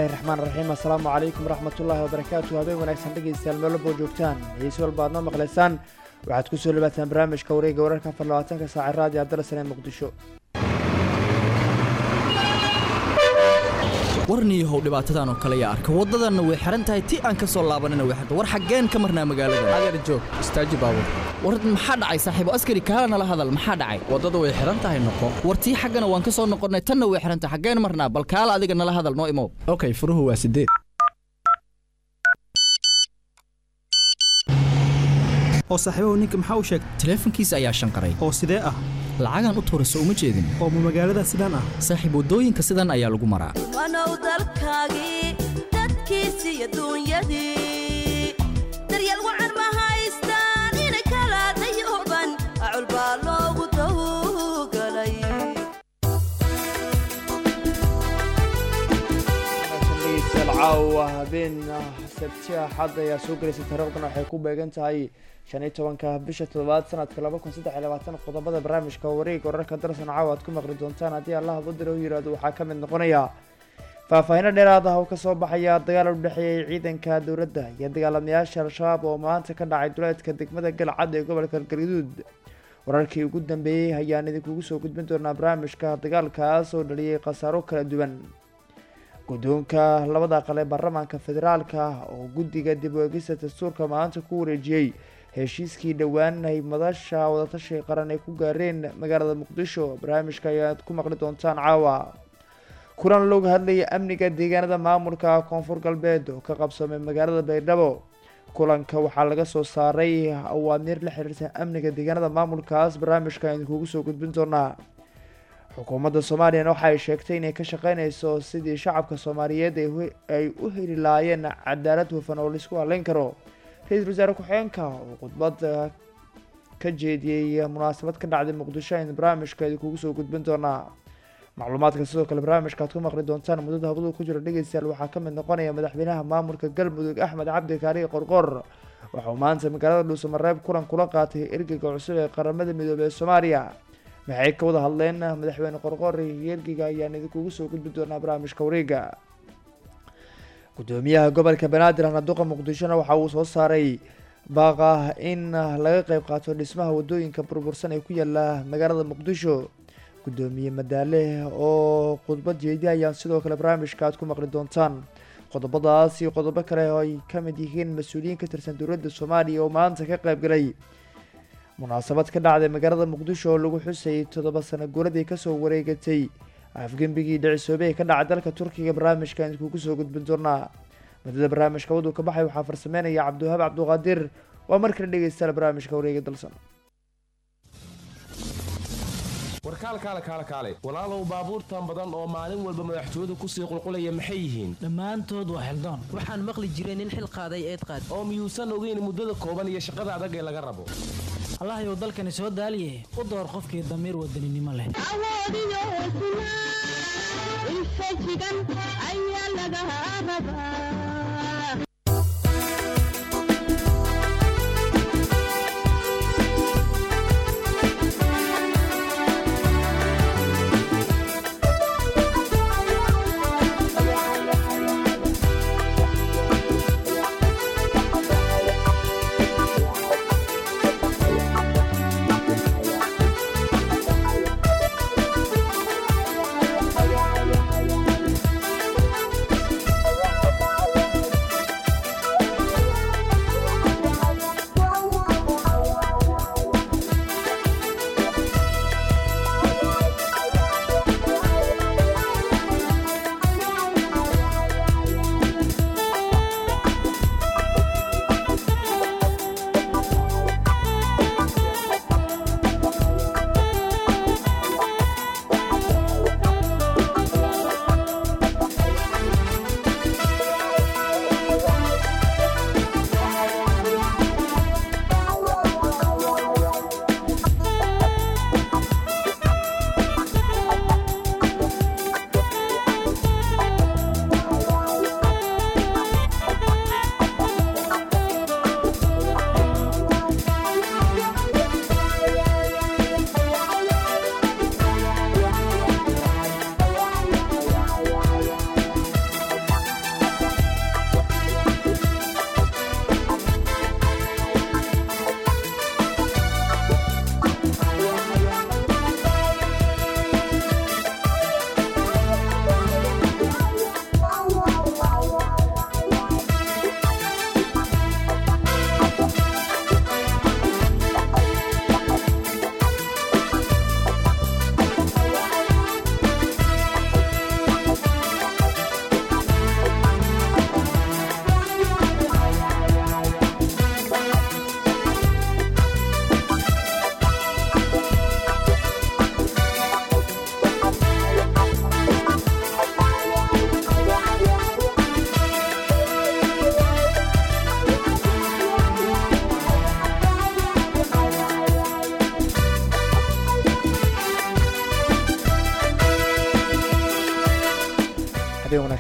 raxmaan raxiim assalaamu calaykum waraxmatullaahi wabarakaatu habeen wanaagsan dhegaystayaal meelo boo joogtaan heesi walba aad noo maqlaysaan waxaad ku soo dhawaataan barnaamijka wareega wararka afar labaatanka saaca raadiyo abdalasan ee muqdisho warniyahow dhibaatadan oo kale yaa arka waddadanna way xihan tahay ti aan ka soo laabanina way xirta war xaggeen ka marnaa magaalada adeer joog istaaji baabur war maxaa dhacay saaxiibo askari kaala nala hadal maxaa dhacay waddada way xihan tahay noqo war tii xaggana waan ka soo noqonnay tanna way xihan tahay xaggeen marnaa bal kaala adiga nala hadal noo imow okay furuhu waa sideed oo saaxiibahu ninka maxaa u sheegay taleefankiisa ayaa shanqaray oo sidee ah lacagaan u tuurayso uma jeedin oo ma magaalada sidaan ah saaxiib waddooyinka sidan ayaa lagu maraa wanow dalkaagii dadkiisi iyo duunyadii daryeel wacan ma haystaan inay kala dayooban acul baa loogu dawgalay dhegeystayaal caawa habeen sabti axad ayaa soo gelaysa taariikhdana waxay ku beegan tahay shan iyo tobanka bisha toddobaad sanadka laba kun saddex iyo labaatan qodobada barnaamijka wareega wararka darsan caawa aad ku maqli doontaan haddii allah badira u yiraahdo waxaa ka mid noqonaya faahfaahiino dheeraad ah oo kasoo baxaya dagaal u dhexeeyay ciidanka dowladda iyo dagaalamayaasha al-shabaab oo maanta ka dhacay duleedka degmada galcad ee gobolka galgaduud wararkii ugu dambeeyey ayaan idinkugu soo gudbin doonaa barnaamijka dagaalkaas oo dhaliyay khasaaro kala duwan guddoonka labada aqal ee baarlamaanka federaalka oo guddiga dib u eegista dastuurka maanta ku wareejiyey heshiiskii dhowaan ay madasha wadatashiga qaran ay ku gaareen magaalada muqdisho barnaamijka ayaad ku maqli doontaan caawa kulan looga hadlaya amniga deegaanada maamulka koonfur galbeed oo ka qabsamay magaalada baydhabo kulanka waxaa laga soo saaray awaamiir la xiriirta amniga deegaanada maamulkaas barnaamijka ayaan idinkugu soo gudbin doonaa xukuumadda soomaaliyana waxa ay sheegtay inay ka shaqeyneyso sidii shacabka soomaaliyeed ay u heli lahaayeen cadaalad hufan oo laisku haleyn karo ra-iisul wasaare ku-xigeenka oo khudbad ka jeediyey munaasabad ka dhacday muqdisho aynu barnaamijka idinkugu soo gudbin doonaa macluumaadka sidoo kale barnaamijka aad ku maqli doontaan muddada habadu ku jiro dhegeystayaal waxaa ka mid noqonaya madaxweynaha maamulka galmudug axmed cabdi kaariye qorqor waxauu maanta magaalada dhuusamareeb kulan kula qaatay ergeyga cusub ee qaramada midoobey ee soomaaliya maxay ka wada hadleen madaxweyne qorqor iyo ergeyga ayaan idinkugu soo gudbi doonaa barnaamijka wareega gudoomiyaha gobolka banaadir hanaduqa muqdishona waxa uu soo saaray baaqa in laga qeyb qaato dhismaha wadooyinka burbursan ee ku yaala magaalada muqdisho gudoomiye madaale oo khudbad jeedi ayaan sidoo kale barnaamijka aad ku maqli doontaan qodobadaas iyo qodobo kale oo ay ka mid yihiin mas-uuliyiin ka tirsan dowladda soomaaliya oo maanta ka qeyb galay munaasabad ka dhacday magaalada muqdisho oo lagu xusayay toddoba sano guuladii kasoo wareegatay afgembigii dhicisoobey ka dhacay dalka turkiga barnaamijka aan idinkugu soo gudbin doonaa muddada barnaamijka waduu ka baxay waxaa farsameynaya cabdiwahaab cabduqaadir waa mar kale dhegeystayaal barnaamijka wareega dalsan warkaal kaale kaale kaale walaalow baabuurtan badan oo maalin walba madaxtooyadu kusii qulqulaya maxay yihiin dhammaantood waa xildaan waxaan maqli jiray nin xil qaaday eed qaad oo miyuusan ogeyn muddada kooban iyo shaqada adag ee laga rabo allahayow dalkani soo daaliye u door qofkii damiir wadaninimo leh awoodiyo hesnaa infajigan ayaa laga rabaa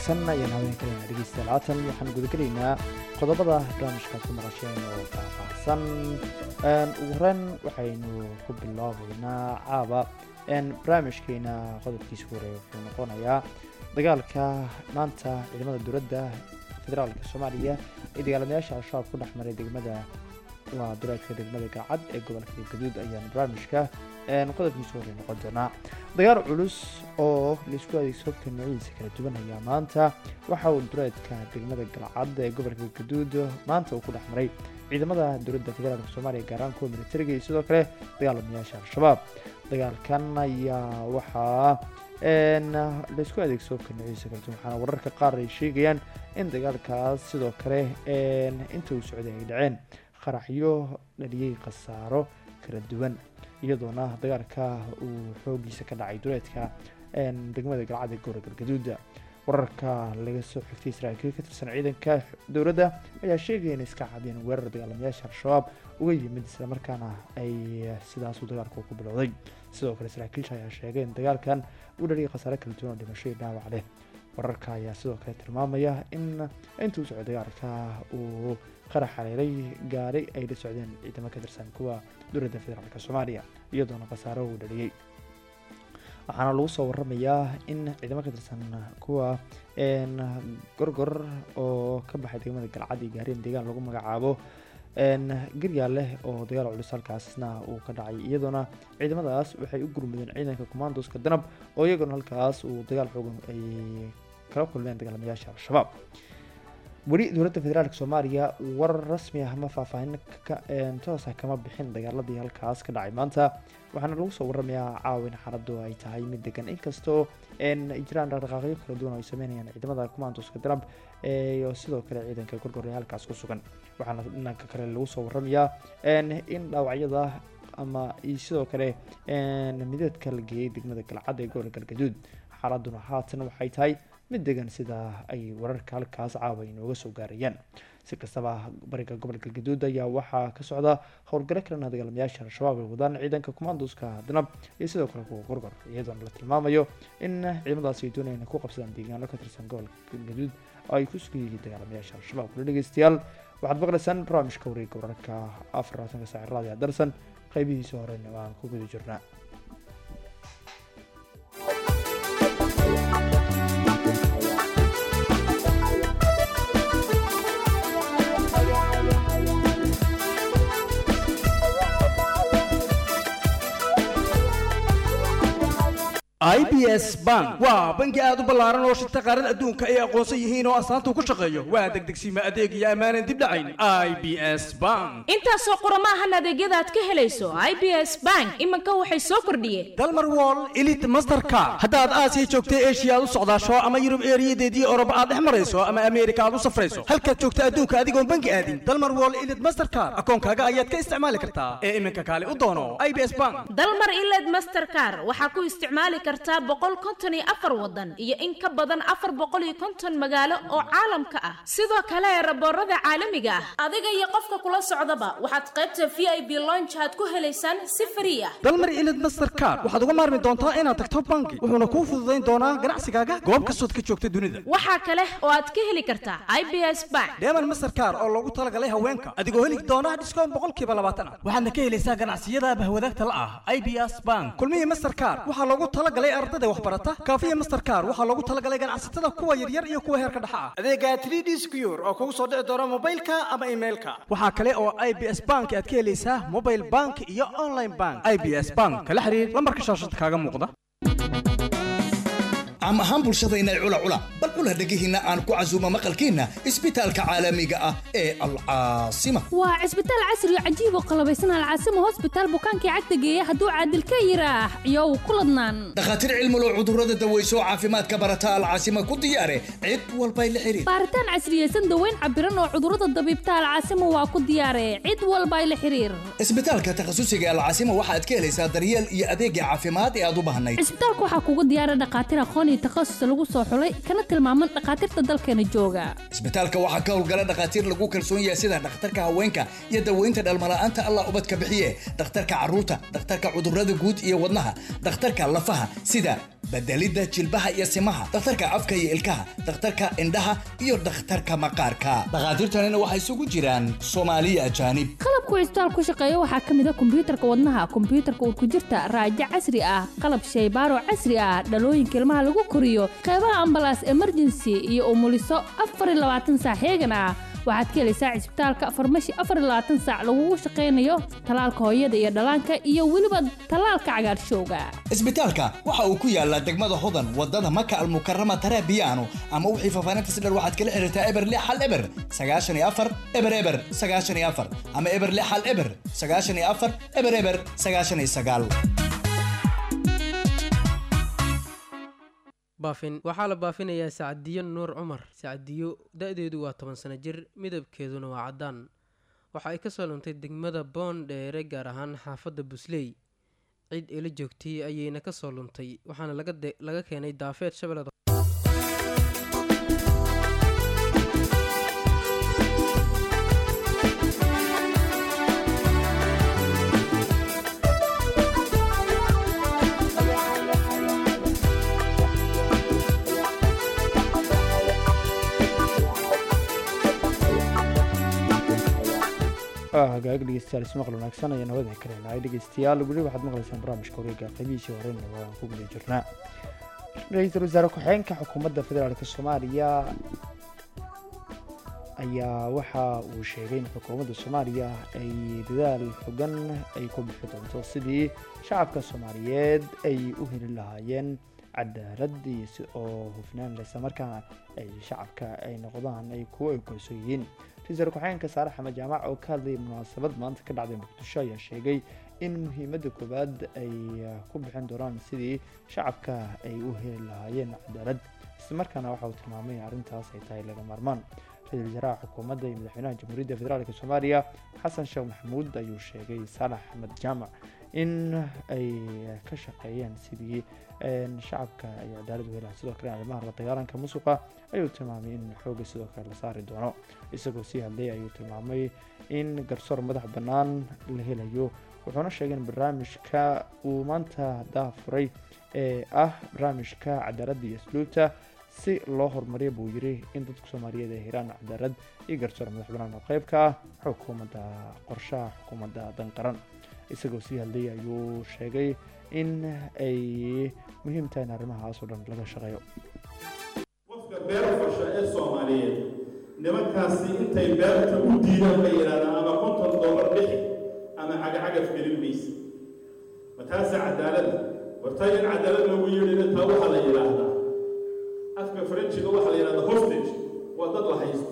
wanaagsan ayaan haween kalena dhegeystayaal haatan waxaan gudagelaynaa qodobada barnaamijkaas ku maqasheen oo faahfaahsan ugu horeyn waxaynu ku bilaabaynaa caaba barnaamijkeena qodobkiisa horeeya wuxuu noqonayaa dagaalka maanta ciidamada dowladda federaalka soomaaliya ee dagaalamayaasha al-shabaab ku dhex maray degmada waa duleedka degmada gacad ee gobolka gaduud ayaan barnaamijka qodobkiisa horey noqon doonaa dagaal culus oo laisku adeegso hobka noocyadiisa kala duwan ayaa maanta waxa uu duleedka degmada galcad ee gobolka gaduud maanta uu ku dhex maray ciidamada dowladda federaalk soomaaliya gaaraan kuwa militariga iyo sidoo kale dagaalamayaasha al-shabaab dagaalkan ayaa waxaa laisku adeegso hobka noocyadiisa kala duwan waxaana wararka qaar ay sheegayaan in dagaalkaas sidoo kale inta uu socday ay dhaceen qaraxyo dhaliyey khasaaro kala duwan iyadoona dagaalka uu xoogiisa ka dhacay duleedka degmada galcad ee gobolka galgaduuda wararka laga soo xigtay saraakiil ka tirsan ciidanka dowladda ayaa sheegaya in iska cadeen weerar dagaalamayaasha al-shabaab uga yimid islamarkaana ay sidaasuu dagaalku ku bilowday sidoo kale saraakiisha ayaa sheegay in dagaalkan uu dhaliyay khasaare kala duwan oo dhimasho iyo dhaawac leh wararka ayaa sidoo kale tilmaamaya in intuu socday dagaalka uu qarax haleelay gaari ay la socdeen ciidamo ka tirsan kuwa dowladda federaalk soomaaliya iyadoona khasaaro uu dhaliyey waxaana lagu soo waramayaa in ciidamo ka tirsan kuwa gorgor oo ka baxay degmada galcad iyo gaareen deegaan lagu magacaabo garyaa leh oo dagaal culus halkaasna uu ka dhacay iyadoona ciidamadaas waxay u gurmudeen ciidanka commandoska danab oo iyagoona halkaas uu dagaal xoogan ay kala kulmeen dagaalamayaasha al-shabaab weli dowladda federaalk soomaaliya warar rasmi ah ama faahfaahin toosa kama bixin dagaaladii halkaas ka dhacay maanta waxaana lagu soo waramayaa caawin xaaladu ay tahay mid degan inkastoo ay jiraan dhaqdhaqaaqyo kala duwan oo ay sameynayaan ciidamada commandoska danab iyo sidoo kale ciidanka gorgor ee halkaas ku sugan waxaana dhanka kale lagu soo waramayaa in dhaawacyada ama sidoo kale mideedka la geeyey degmada galcad ee gobolka galgaduud xaaladuna haatan waxay tahay mid degan sida ay wararka halkaas caawa inooga soo gaarayaan si kastaba bariga gobolka galgaduud ayaa waxaa ka socda howlgalo kalena dagaalamayaasha al-shabaab ay wadaan ciidanka commandoska danab iyo sidoo kale kuwa gorgor iyadoona la tilmaamayo in ciidamadaasi ay doonayaan ku qabsadaan deegaano ka tirsan gobolka galgaduud oo ay ku sugan yihiin dagaalamayaasha al-shabaab kula dhegeystayaal waxaad maqlaysaan barnaamijka wareega wararka afar labaatanka saaci raadiya darsan qaybihiisa horena waan ku guda jirnaa i b s bank waa bangi aad u ballaaran oo shirta qaaran adduunka ay aqoonsan yihiin oo astaanta ku shaqeeyo waa degdegsiima adeeg iyo ammaanan dib dhacayn i b s bank intaasoo qurama ahan adeegyada aad ka helayso i b s bank iminka waxay soo kordhiyeen dalmar wall elit mastercard haddaad aasiya joogta eshiya aad u socdaasho ama yurub eeriyadeedii oroba aad dhex marayso ama ameerika aad u safrayso halkaad joogta adduunka adigoon bangi aadin dalmar wall elit mastercard akoonkaaga ayaad ka isticmaali kartaa ee iminka kaale u doono i b s bank dalmar iled mastercar waxaa ku isticmaali kartaa boqol konton iyo afar wadan iyo in ka badan afar boqol iyo konton magaalo oo caalamka ah sidoo kale raboorada caalamiga ah adiga iyo qofka kula socdaba waxaad qaybta v i b lonjaad ku helaysaan si frii ah dalmar ilid mastercard waxaad uga maarmi doontaa inaad tagto bangi wuxuuna kuu fududayn doonaa ganacsigaaga goob kastood ka joogta dunida waxaa kale oo aad ka heli kartaa i b s bank deeman mastercard oo loogu talagalay haweenka adigoo heli doona dhiskoon boqolkiiba labaatan ah waxaadna ka helaysaa ganacsiyada bahwadaagta la ah i b s bank kulmihii mastercard waxaa loogu talagalay ardada waxbarata kaafiya mastercard waxaa loogu talagalay ganacsatada kuwa yaryar iyo kuwa heerka dhexa ah adeega 3d secure oo kugu soo dhici doona mobilka ama emailka waxaa kale oo i b s bank aad ka helaysaa mobile bank iyo online bank i b s bank kala xiriir lambarka shaashada kaaga muuqda caam ahaan bulshadayna cula cula bal cula dhegihiinna aan ku casuumo maqalkiinna isbitaalka caalamiga ah ee alcaasima waa cisbitaal casri oo cajiib oo qalabaysan alcaasimo hosbitaal bukaankii cagta geeya hadduu caadil ka yiraax iyow ku ladnaan dhakhaatiir cilmulow cudurrada daweyso caafimaadka barata alcaasima ku diyaare cid walbay la xiriir baaritaan casriyeysan daweyn cabiran oo cudurrada dabiibta alcaasimo waa ku diyaare cid walbay la xiriir isbitaalka takhasusiga alcaasima waxaad ka helaysaa daryeel iyo adeegga caafimaad ee aad u baahnayd cisbitaalka waxaa kugu diyaara dhakhaatiir aqoon iyo takhasus lagu soo xulay kana tilmaaman dhakhaatiirta dalkeena jooga isbitaalka waxaa ka howlgala dhakhaatiir lagu kalsoon yahay sida dhakhtarka haweenka iyo daweynta dhalmala'aanta allah ubadka bixiye dhakhtarka carruurta dhakhtarka cudurrada guud iyo wadnaha dhakhtarka lafaha sida bedelidda jilbaha iyo simaha dhakhtarka afka iyo ilkaha dhakhtarka indhaha iyo dhakhtarka maqaarka dhakhaatiirtanina waxay isugu jiraan soomaaliya ajaanib qalabku cisbitaal ku shaqeeya waxaa ka mid a kombiyuutarka wadnaha kombiyuutarka urkujirta raajo casri ah qalab shaybaaro casri ah dhalooyinka ilmaha lagu koriyo qeybaha ambalaas emergency iyo umuliso afar iyo labaatan saac heegan ah waxaad ka helaysaa cisbitaalka farmashi afar iyo labaatan saac lagugu shaqaynayo talaalka hooyada iyo dhallaanka iyo weliba talaalka cagaarshowga isbitaalka waxa uu ku yaalaa degmada hodan wadada maka almukarama tarabiyaano ama wixii faahfaahinta si dhan waxaad kala xiriirtaa eber lix hal eber sagaashan iyo afar eber eber sagaashan iyo afar ama eber lix hal eber sagaashan iyo afar eber eber sagaashan iyo sagaal baafin waxaa la baafinayaa sacadiyo nuur cumar sacadiyo da-deedu waa toban sano jir midabkeeduna waa caddaan waxa ay kasoo luntay degmada boondheere gaar ahaan xaafadda busley cid ila joogtay ayayna kasoo luntay waxaana laga keenay daafeed shabeellada hagaag dhegeystayaal ismaqal wanaagsan ayaan hawada kalenahay dhegeystayaal weli waxaad maqlaysaan barnaamijka wareega qeybihiisii horeyna waan ku guda jirnaa ra-iisul wasaare ku-xigeenka xukuumadda federaalk soomaaliya ayaa waxa uu sheegay in xukuumadda soomaaliya ay dadaal xogan ay ku bixi doonto sidii shacabka soomaaliyeed ay u heli lahaayeen cadaalad iyo si oo hufnaan leh islamarkaana ay shacabka ay noqdaan ay kuwo ay kalsoo yihiin ra-iisul ku-xigeenka saare xamed jaamac oo ka hadlayay munaasabad maanta ka dhacday muqdisho ayaa sheegay in muhiimadda koowaad ay ku bixin doonaan sidii shacabka ay u heli lahaayeen cadaalad islamarkaana waxa uu tilmaamay in arrintaas ay tahay laga maarmaan ra-iisul wasaaraha xukuumadda iyo madaxweynaha jamhuuriyadda federaalk soomaaliya xasan sheekh maxamuud ayuu sheegay saalax axmed jaamac in ay ka shaqeeyeen sidii shacabka ay cadaalad u helaan sidoo kale arrimaha la dagaalanka musuqa ayuu tilmaamay in xooga sidoo kale la saari doono isagoo sii hadlay ayuu tilmaamay in garsoor madax bannaan la helayo wuxuuna sheegay in barnaamijka uu maanta daafuray ee ah barnaamijka cadaaladda iyo asluubta si loo horumariya buu yiri in dadka soomaaliyeed ay helaan cadaalad iyo garsoor madax bannaan oo qeyb ka ah xukuumadda qorshaha xukuumadda danqaran isagoo sii hadlayay ayuu sheegay in ay muhiim tahay in arrimahaas oo dhan laga shaqeeyo qofka beero fasha ee soomaaliyeed nimankaasi intay beerta u diidaan bay yidhahdaan ama konton doolar bixi ama cagacagaf gelin maysa ma taasa cadaalada horta in cadaalad lagu yeedhina taa waxaa la yidhaahdaa afka faranjiga waxaa la yidhahdaa hostage waa dad la haysto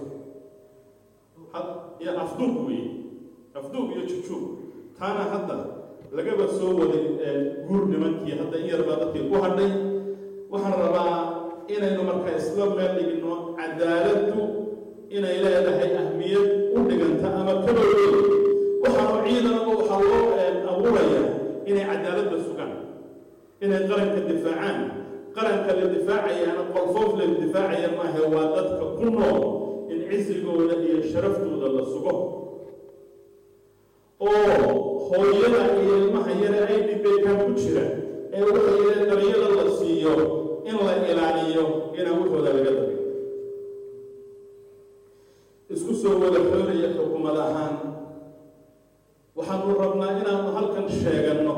iyo afduub weeye afduub iyo jujuub taana hadda lagaba soo waday guur nimankii hadda in yarbaa dadkii ku hadhay waxaan rabaa inaynu marka isla meel dhigno cadaaladdu inay leedahay ahmiyad u dhiganta ama kaba weyn waxaanu ciidanku waxaa loo abuuraya inay cadaaladda sugaan inay qaranka difaacaan qaranka la difaacayaana qolfoof la difaacaya maahe waa dadka ku nool in cisigooda iyo sharaftooda la sugo oo hooyada iyo ilmaha yare ay dhibeekaan ku jira ee waxay yidheen daryada la siiyo in la ilaaliyo inaan waxooda laga dabiyo isku soo wada xoolaya xukuumad ahaan waxaanu rabnaa inaanu halkan sheeganno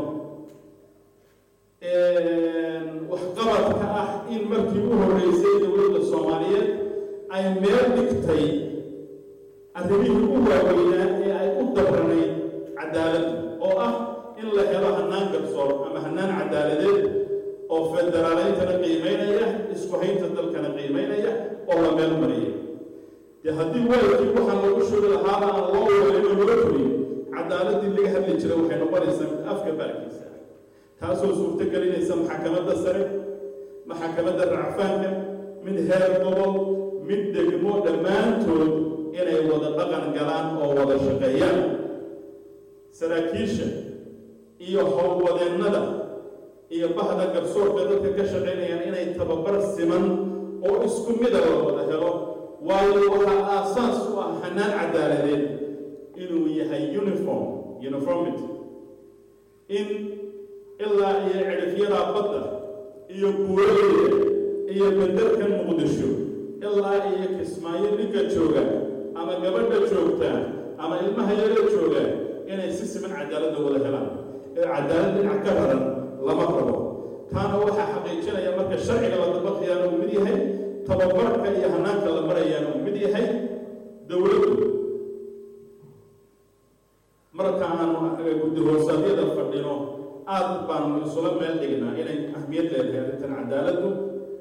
waxqabadka ah in markii u horreysay dowladda soomaaliyeed ay meel dhigtay arrimihii u waaweynaa ee ay u dabranayd cadaaladda oo ah in la helo hannaan garsoor ama hannaan cadaaladeed oo federaaleyntana qiimaynaya isku haynta dalkana qiimaynaya oo la meel mariya dee haddii waalkii waxaan lagu shugi lahaaba aan loo weelino loo fuliyo cadaaladdii laga hadli jiray waxay noqonaysaa mid afka baarkiisa taasoo suurto gelinaysa maxakamadda sare maxakamadda racfaanka mid heer gobol mid degmo dhammaantood inay wada dhaqan galaan oo wada shaqeeyaan saraakiisha iyo howlwadeennada iyo bahda garsoorka dadka ka shaqaynayaan inay tababar siman oo isku mida la wada helo waayo waxaa aasaas u ah hanaan cadaaladeed inuu yahay uniform uniformity in ilaa iyo cidhifyada badda iyo buuraleyda iyo bedelkan muqdisho ilaa iyo kismaayo ninka jooga ama gabadha joogta ama ilmaha yaro jooga inay si siman cadaaladda wada helaan ee cadaalad dhinac ka raran lama rabo taana waxaa xaqiijinaya marka sharciga la dabaqayaana uu mid yahay tababarka iyo hanaanka la marayaana uu mid yahay dowladdu marka aanu guddi hoosaadyada fadhino aad baanu isula meel dhignaa inay ahmiyad leedahay arrintan cadaaladdu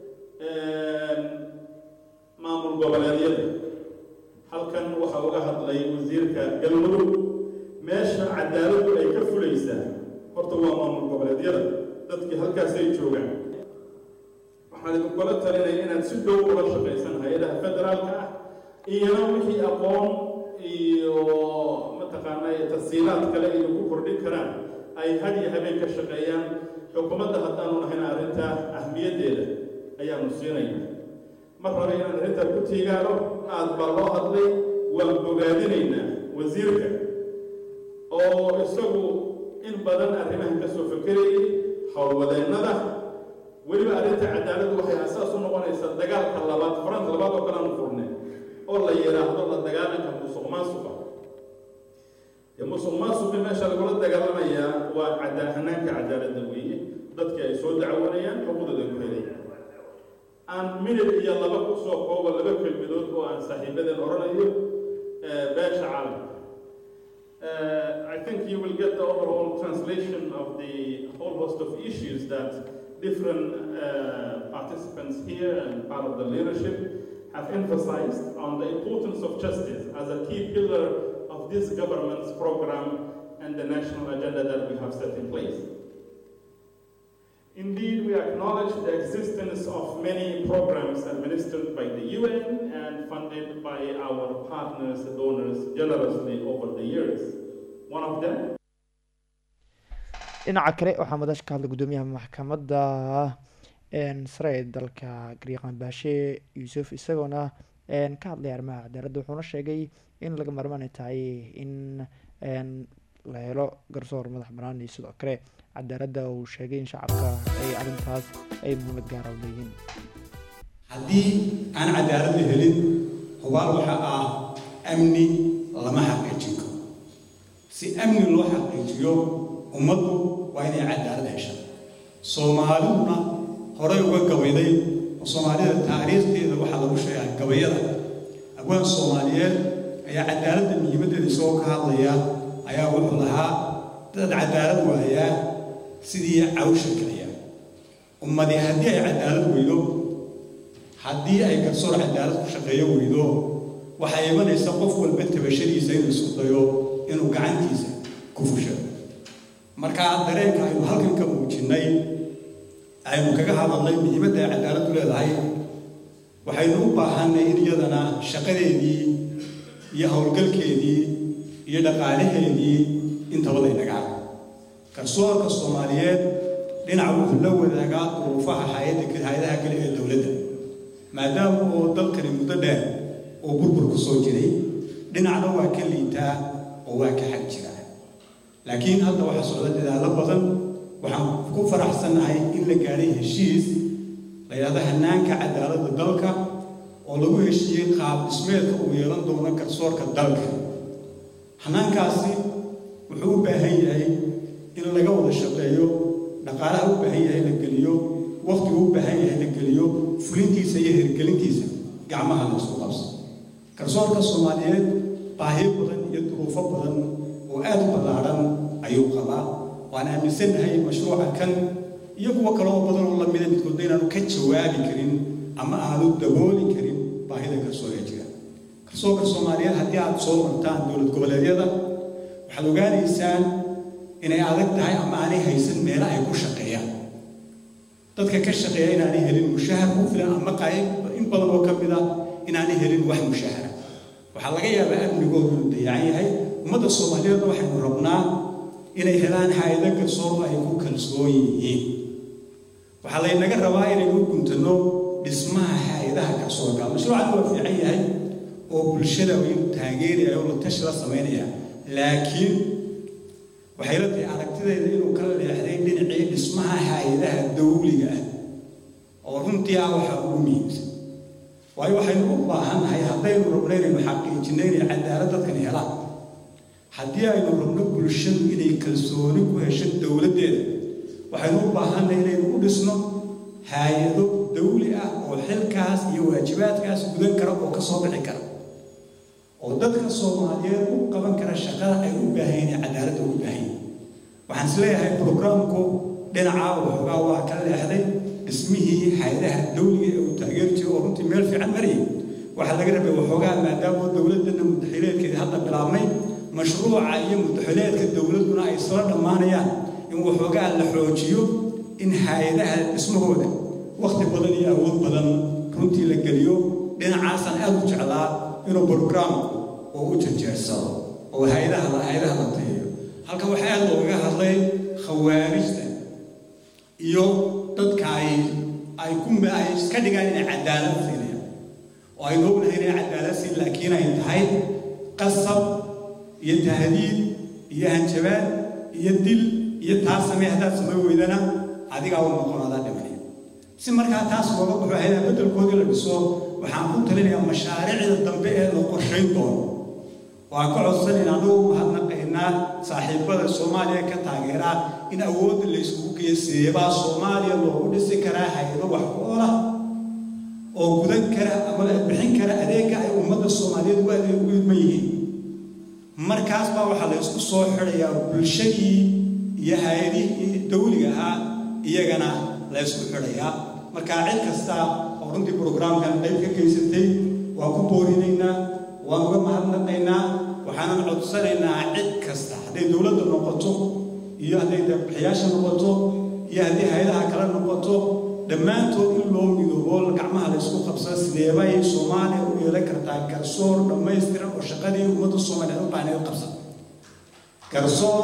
maamul goboleedyada halkan waxaa uga hadlay wasiirka galmudug meesha cadaaladdu ay ka fulaysaa horta waa maamul goboleedyada dadkii halkaasay joogaan waxaan idinkula talinaya inaad si dhow ula shaqaysan hay-adaha federaalka ah iyana wixii aqoon iyo mataqaanaa tasiilaad kale ay ku kordhin karaan ay had iyo habeen ka shaqeeyaan xukuumadda haddaanu nahayna arrintaa ahmiyaddeeda ayaanu siinayna mar raba inaan arrintaa ku tiigaano aad baa loo hadlay waan bogaadinaynaa wasiirka oo isagu in badan arrimahan ka soo fekerayay howlwadeennada weliba arrinta cadaaladdu waxay asaas u noqonaysaa dagaalka labaad farant labaad oo kale aanu furne oo la yidhaahdo la dagaalanka musuq maasuqa dee musuq maasuqi meesha lagula dagaalamayaa waa cadaa hanaanka cadaaladda weeye dadkii ay soo dacwanayaan xuquuqdooda ku helayaan aan minid iyo laba ku soo koobo laba kelmidood oo aan saaxiibadeen odhanayo beesha caalamka Uh, I think you will get the overall translation of the whole host of issues that different uh, participants here and part of the leadership have emphasized on the importance of justice as a key pillar of this government's program and the national agenda that we have set in place. Indeed, we acknowledge the existence of many programs administered by the UN and funded by our partners, donors, generously over the years. One of them dhinaca kale waxaa madash ka hadlay guddoomiyaha maxkamadda sare ee dalka gariiqan baashe yuusuf isagoona ka hadlay arrimaha cadaaladda wuxuuna sheegay in laga marmaanay tahay in la helo garsoor madax banaan iyo sidoo kale cadaaladda uu sheegay in shacabka ay arrintaas ay muhiimad gaara u leeyihiin haddii aan cadaalad la helin hubaal waxa ah amni lama xaqiijin karo si amni loo xaqiijiyo ummaddu waa inay cadaalad hesha soomaaliduna horey uga gabayday oo soomaalida taariikhdeeda waxaa lagu sheegaa gabayada abwaan soomaaliyeed ayaa cadaaladda muhiimaddeeda isagoo ka hadlaya ayaa wuxuu lahaa dad cadaalad waayaa sidii cawsha kaliya ummadi haddii ay cadaalad weydo haddii ay garsoor cadaalad ku shaqeeyo weydo waxay imanaysa qof walba tabashadiisa inuu isku dayo inuu gacantiisa ku fusho markaa dareenka aynu halkan ka muujinnay aynu kaga hadalnay muhiimadda ay cadaaladdu leedahay waxaynu u baahannay in iyadana shaqadeedii iyo howlgalkeedii iyo dhaqaalaheedii intaba laynaga arko garsoorka soomaaliyeed dhinac wuxuu la wadaagaa duruufaha hay-adaha kale ee dowladda maadaama oo dalkani muddo dheer oo burbur ku soo jiray dhinacna waa ka liitaa oo waa ka xag jira laakiin hadda waxaa socda dadaallo badan waxaan ku faraxsannahay in la gaadhay heshiis la yidhahdo hanaanka cadaaladda dalka oo lagu heshiiyey qaab dhismeedka uu yeelan doono garsoorka dalka hanaankaasi wuxuu u baahan yahay in laga wada shaqeeyo dhaqaalaha u baahan yahay la geliyo waqtigu u baahan yahay la geliyo fulintiisa iyo hirgelintiisa gacmaha la isku qabso garsoorka soomaaliyeed baahiyo badan iyo duruufo badan oo aad u ballaadhan ayuu qabaa waan aaminsannahay mashruuca kan iyo kuwo kale oo badan oo lamida midkoodna inaanu ka jawaabi karin ama aanu dabooli karin baahida garsoorka jira garsoorka soomaaliyeed haddii aad soo martaan dowlad goboleedyada waxaad ogaanaysaan inay adag tahay ama aanay haysan meelo ay ku shaqeeyaan dadka ka shaqeeya inaanay helin mushahar ku filan ama qayb in badan oo ka mid ah inaanay helin wax mushahara waxaa laga yaabaa amnigoodu inuu dayacan yahay ummadda soomaaliyeedna waxaynu rabnaa inay helaan hay-ado garsoor ay ku kalsoon yihiin waxaa laynaga rabaa inaynu u guntano dhismaha hay-adaha garsoorka mashruucan waa fiican yahay oo bulshada waynu taageeraya oo la tashi la samaynaya laakiin waxay la tahay aragtidayda inuu kala leexday dhinacii dhismaha hay-adaha dawliga ah oo runtii ah waxa ugu muhiimsan waayo waxaynu u baahannahay haddaynu rabno inaynu xaqiijinno inay cadaalad dadkan helaan haddii aynu rabno bulshadu inay kalsooni ku hesho dowladdeeda waxaynu u baahannahay inaynu u dhisno hay-ado dawli ah oo xilkaas iyo waajibaadkaas gudan kara oo ka soo bixi kara oo dadka soomaaliyeed u qaban kara shaqada ay u baahan yihiin cadaaladda ugu baahan yihiin waxaan isleeyahay programku dhinacaa waxoogaa waa ka leexday dhismihii hay-adaha dawliga ee uu taageeri jiray oo runtii meel fiican marayay waxaa laga rabay waxoogaa maadaama dowladdana mudaxileedkeeda hadda bilaabmay mashruuca iyo mudaxileedka dowladduna ay isla dhammaanayaan in waxoogaa la xoojiyo in hay-adaha dhismahooda wakhti badan iyo awood badan runtii la geliyo dhinacaasaan aad u jeclaa inuu brograamku oo u jarjeersado oo hay-adaha hay-adaha la tahiyo halkan waxaa aad loogaga hadlay khawaarijta iyo dadka ay ay ku ay iska dhigaan inay cadaalad siinayaan oo aynu ognahay inay cadaalad siin laakiin ay tahay qasab iyo tahdiid iyo hanjabaad iyo dil iyo taas samee haddaad samay weydana adigaa u noqon adaa dhimanaya si markaa taas looga baxo hay-adaha beddelkoodii la dhiso waxaan ku talinayaa mashaariicda dambe ee la qorshayn doono waan ka codsanin anugu mahadnaqaynaa saaxiibada soomaaliya ka taageeraa in awoodda la isugu geeseebaa soomaaliya loogu dhisi karaa hay-ado wax ku olah oo gudan kara ama bixin kara adeega ay ummadda soomaaliyeed u adeeg u idman yihiin markaas baa waxaa la isku soo xidhayaa bulshadii iyo hay-adihii dawliga ahaa iyagana la isku xidhayaa markaa cid kasta oo runtii brograamkan qayb ka geysatay waan ku boorinaynaa waan uga mahadnaqaynaa waxaanan codsanaynaa cid kasta hadday dowladda noqoto iyo hadday bixiyaasha noqoto iyo haddii hay-adaha kale noqoto dhammaantood in loo midoobo gacmaha la isku qabsada sideebay soomaaliya u yeelan kartaa garsoor dhammaystiran oo shaqadii ummadda soomaaliyeed u baahneed qabsan garsoor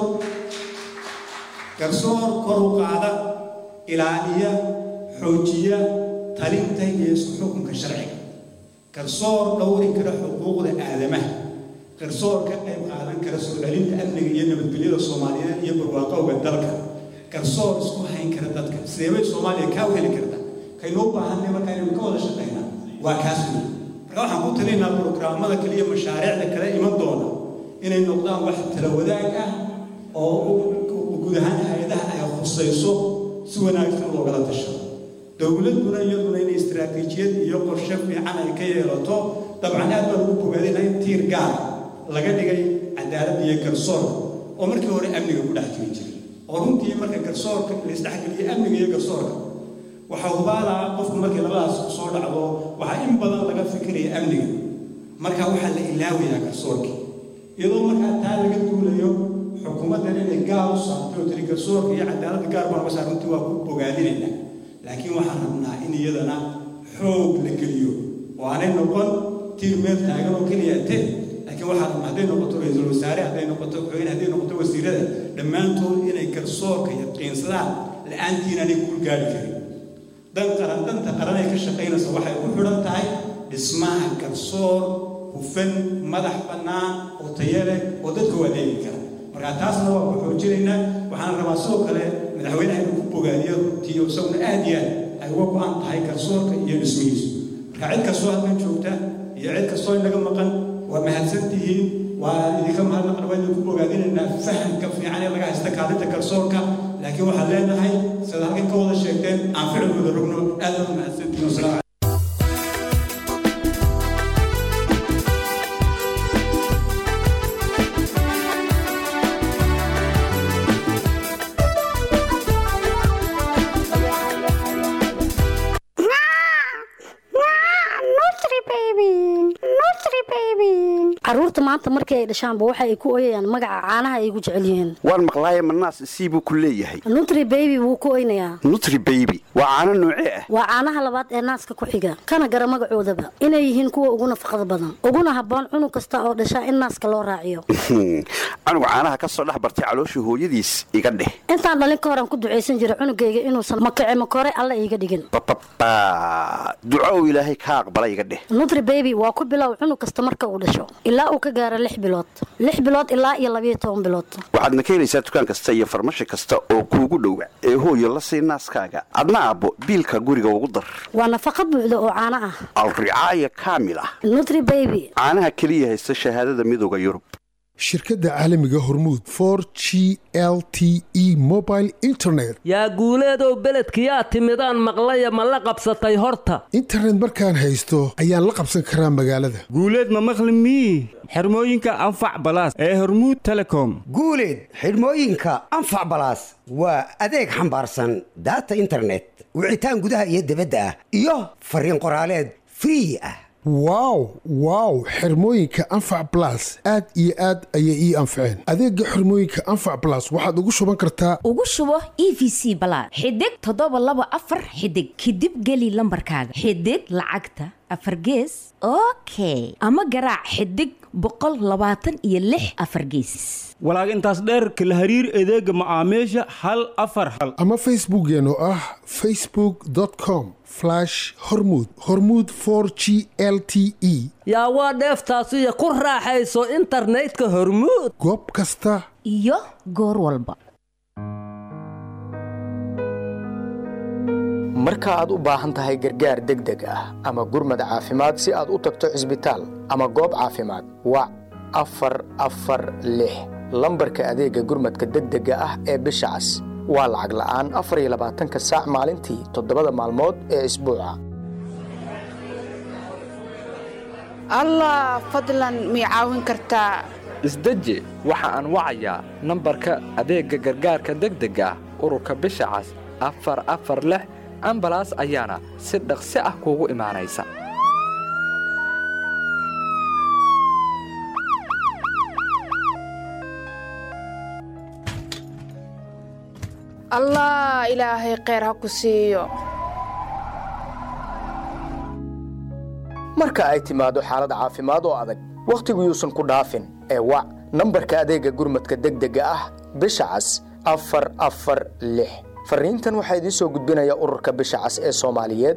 garsoor kor u qaada ilaaliya xoojiya talinta iyo isku xukunka sharciga garsoor dhowri kara xuquuqda aadamaha garsoor ka qayb qaadan kara soo celinta amniga iyo nabadgelyada soomaaliyeed iyo barwaaqowga dalka garsoor isku hayn kara dadka sideebay soomaaliya kaa u heli karta kaynu u baahanay marka inaynu ka wada shaqaynaa waa kaas wey marka waxaan ku talinaynaa brograamada kale iyo mashaariicda kale iman doona inay noqdaan wax tala wadaag ah oo guud ahaan hay-adaha ay khusayso si wanaagsan loogala tashado dowladduna iyaduna inay istaraatiijiyad iyo qorshe fiican ay ka yeelato dabcan aad baan ugu bogaadayna in tiir gaar laga dhigay cadaaladda iyo garsoorka oo markii hore amniga ku dhex jiri jiray oo runtii marka garsoorka la isdhexgeliyo amniga iyo garsoorka waxaa hubaalaa qofku markii labadaas soo dhacdo waxaa in badan laga fikiraya amniga marka waxaa la ilaawayaa garsoorkii iyadoo markaa taa laga duulayo xukuumaddan inay gaar u saartay oo tiri garsoorka iyo cadaaladda gaar baan uga saar runtii waa ku bogaadinaynaa laakiin waxaan rabnaa in iyadana xoog la geliyo oo aanay noqon tiir meel taagan oo keliya te laakiin waxaa rabnaa hadday noqoto ra-iisul wasaare hadday noqoto xoogin hadday noqoto wasiirada dhammaantood inay garsoorka yaqiinsadaan la-aantiin aanay guul gaari karin dan qaran danta qaran ay ka shaqaynaysa waxay ku xidhan tahay dhismaha garsoor hufan madax bannaan oo tayo leh oo dadka u adeegi kara marka taasna waa ku xoojinaynaa waxaan rabaa sidoo kale madaxweynaha inuu ku bogaadiyo runtii oo isaguna aad iyo aad ay uga go-an tahay garsoorka iyo dhismihiisu marka cid kastoo halkan joogta iyo cid kastoo inaga maqan waa mahadsan tihiin waa idinka mahadnaqan waa idinku bogaadinaynaa fahamka fiican ee laga haysta kaalinta garsoorka laakiin waxaan leenahay sida halkan ka wada sheegteen aan ficilkooda rogno aad baa mahadsan tihiin wasalaamu caruurta maanta markii ay dhashaanba waxa ay ku oyayaan magaca caanaha ay ugu jecel yihiin waan maqlaaye manaas sii buu ku leeyahay nutri baby wuu ku oynayaa nutri baby waa caano noocee ah waa caanaha labaad ee naaska ku xiga kana gara magacoodaba inay yihiin kuwa ugu nafaqada badan uguna habboon cunug kasta oo dhashaa in naaska loo raaciyo canuga caanaha ka soo dhex bartay calooshii hooyadiis iga dheh intaan dhalin ka horan ku ducaysan jira cunugayga inuusan makace makore alla iiga dhigin bababa duco uu ilaahay ka aqbala iga dheh nutri baby waa ku bilow cunug kasta marka uu dhasho ilaa uu ka gaaro lix bilood lix bilood ilaa iyo labayo toban bilood waxaadna ka helaysaa dukaan kasta iyo farmashi kasta oo kuugu dhowa ee hooyo la sii naaskaaga adna aabbo biilka guriga ugu dar waa nafaqa buuxda oo caano ah alricaaya kaamil ah nutri baby caanaha keliya haysta shahaadada midooda yurub shirkadda caalamiga hormuud for g l t e mobile internet yaa guuleedow beledkiyaa timidaan maqlaya ma la qabsatay horta internet markaan haysto ayaan la qabsan karaa magaalada guuleed ma maqli mii xirmooyinka anfac balaas ee hormuud telecom guuleed xidhmooyinka anfac balaas waa adeeg xambaarsan daata internet wicitaan gudaha iyo dibadda ah iyo fariin qoraaleed free ah wow wow xirmooyinka anfac balas aad iyo aad ayay ii anfaceen adeega xirmooyinka anfac balas waxaad ugu shuban kartaa ugu shubo e v c balaad xidig toddoba laba afar xidig kadib geli lambarkaaga xidig lacagta afar gees okay ama garaac xidig boqol labaatan iyo lix afar geesis walaag intaas dheerka la hariir adeega macaamiisha hal afar hal ama facebookkeen oo ah facebook com hormud hormud g l t e yaa waa dheeftaasiyo ku raaxayso internetka hormuud goob kasta iyo goor walba marka aad u baahan tahay gargaar degdeg ah ama gurmad caafimaad si aad u tagto cisbitaal ama goob caafimaad wac afar afar lix lambarka adeegga gurmadka degdega ah ee bisha cas waa lacag la'aan afar iyo labaatanka saac maalintii toddobada maalmood ee isbuuca allah fadlan mii caawin kartaa isdeji waxa aan wacayaa nambarka adeegga gargaarka degdega ah ururka bisha cas afar afar lix ambalaas ayaana si dhaqsi ah kuugu imaanaysa allah ilaahay kheyr ha ku siiyo marka ay timaado xaalad caafimaad oo adag wakhtigu yuusan ku dhaafin ee wac nambarka adeegga gurmadka degdega ah bisha cas afar afar lix farriintan waxaa idiin soo gudbinaya ururka bisha cas ee soomaaliyeed